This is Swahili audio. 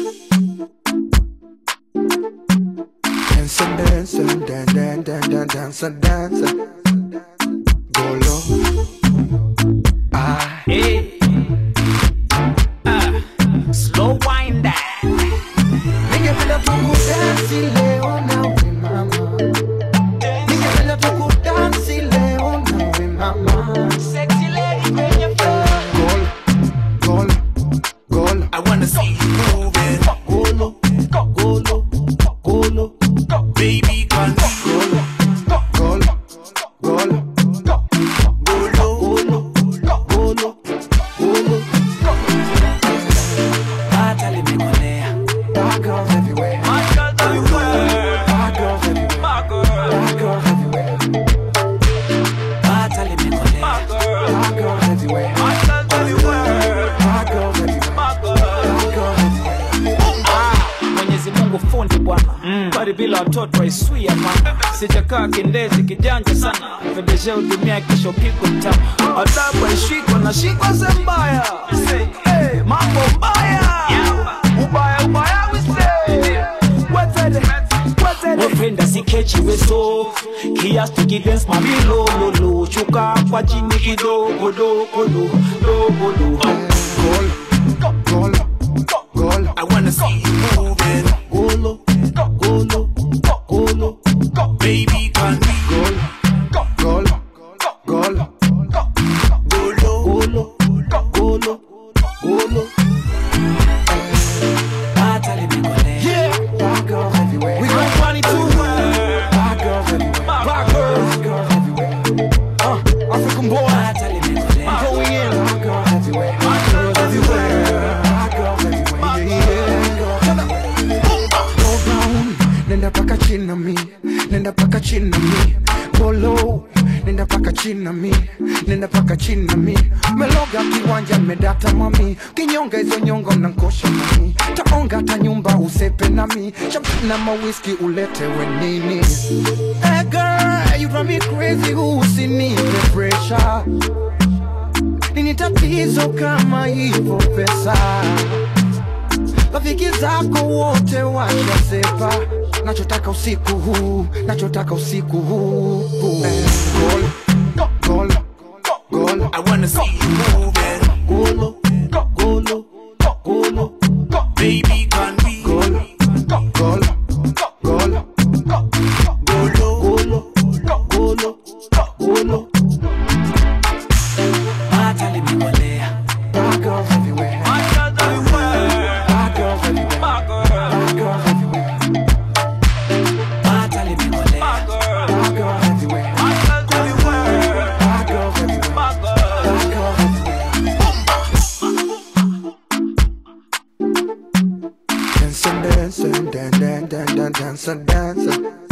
Dance, dance, dance, dance, dance, dance, dance. Go low. Ah, Hey. Ah. Slow wind that. ningependa tukudansi leo nawe mama, ningependa tukudansi leo nawe mama. Sexy lady kwenye Golo, golo, golo, I wanna see you moving. golo, golo, golo, Baby, can we golo, golo, golo, go low? golo, golo. Hata limekolea. Bad girls everywhere, My girls everywhere. bad girls everywhere, My girl. bad girls everywhere, Hata limekolea. bad girls everywhere, My girls everywhere. bad girls everywhere, My girl. bad girls everywhere. Mwenyezi Mungu fundi bwana mm. bali bila watoto haiswi hapana sijakaa kindezi kijanja sana VDG hudumia kisho pigo mtama adabu haishikwa na shikwa zembaya hey, mambo mbaya ubaya ubaya we say wetede wetede wependa sikechi weso kiasi tukidance mamilo lolo shuka kwa chini kidogo dogo dogo dogo Golo, golo, I wanna see you moving. golo, golo, golo, Baby, can we golo, golo, golo, go low? golo, golo, golo. hata limekolea Bad girls everywhere, we gon' party too bad girls everywhere, Bad girls. bad girls everywhere. Uh, African boy, hata limekolea going in. Bad girls everywhere, bad girls everywhere, bad girls everywhere. Yeah, yeah. Go down, nenda paka chini na mi, nenda paka chini na mi. Go low, nenda paka chini na mi, nenda paka chini na mi. Meloga kiwanja medata mami, kinyonga hizo nyonga unankosha mami. Taonga hata nyumba usepe nami, champagne na mawiski uletewe nini? Hey girl, you drive me crazy, usinipe pressure. Nini tatizo kama hivyo pesa? rafiki zako wote washasepa nachotaka usiku huu nachotaka usiku huu Eh, golo, golo, golo, I wanna see you moving. golo, golo, golo, Baby, can we golo, golo, golo, go low? golo, golo, golo. hata limekolea Bad girls everywhere, My girls everywhere. bad girls everywhere, My girl. bad girls everywhere, hata limekolea My girl. bad girls everywhere, My girls everywhere. bad girls everywhere, My girl. bad girls everywhere. Dance and dance and dance and dance and dance and dance.